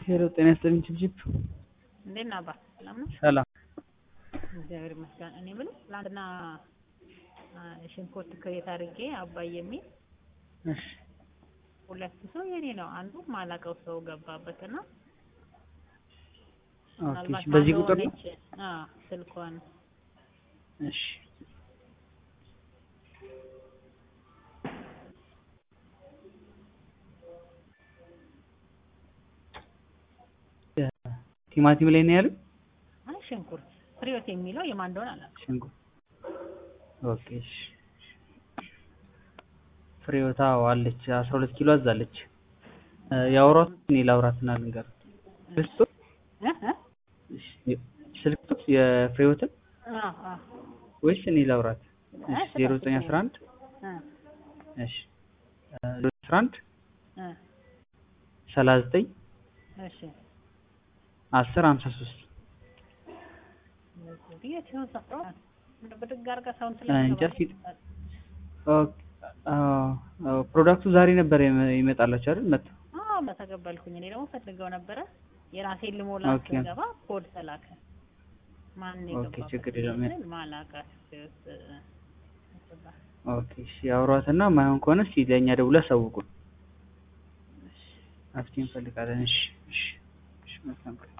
ሄሎ ጤና ይስጥልኝ ችብችብ እንዴት ነህ አባ? ሰላም ነው? ሰላም እግዚአብሔር ይመስገን። እኔ የምልህ ትናንትና ሽንኩርት ክሬት አድርጌ አባይ የሚል እሺ ሁለት ሰው የኔ ነው፣ አንዱ ማላውቀው ሰው ገባበትና ኦኬ እሺ በዚህ ቁጥር ነው ሆነች ስልኳን እሺ ቲማቲም ላይ ነው ያለው አይ ሽንኩርት ፍሬዎት የሚለው የማን እንደሆነ አላውቅም። ሽንኩርት ኦኬ እሺ ፍሬዎታ አለች አስራ ሁለት ኪሎ አዛለች ያወሯት እኔ ላውራትና ልንገራት ስልክ እ እ እሺ ስልክ የፍሬዎትን አዎ አዎ ወይስ እኔ ላውራት አይ እሺ ዜሮ ዘጠኝ አስራ አንድ እ እሺ ዜሮ አስራ አንድ እ ሰላሳ ዘጠኝ እሺ አስር ሀምሳ ሶስት የት ነው ሰጠው? ብድግ አድርጋ ሰውን እንጃ ፊት ኦኬ አዎ ፕሮዳክቱ ዛሬ ነበር የመ- ይመጣላችሁ አይደል መጣ አዎ በተቀበልኩኝ። እኔ ደግሞ ፈልገው ነበረ የራሴን ልሞላ ኦኬ። ስገባ ኮድ ተላከ። ማን ኦኬ፣ የገባበት ችግር የለውም። ስል ማላውቃት ውስጥ ኦኬ እሺ አውሯትና ማይሆን ከሆነ እስኪ ለእኛ ደውላ አሳውቁን መፍትሄ እንፈልጋለን እሺ እሺ እሺ መልካም ቀን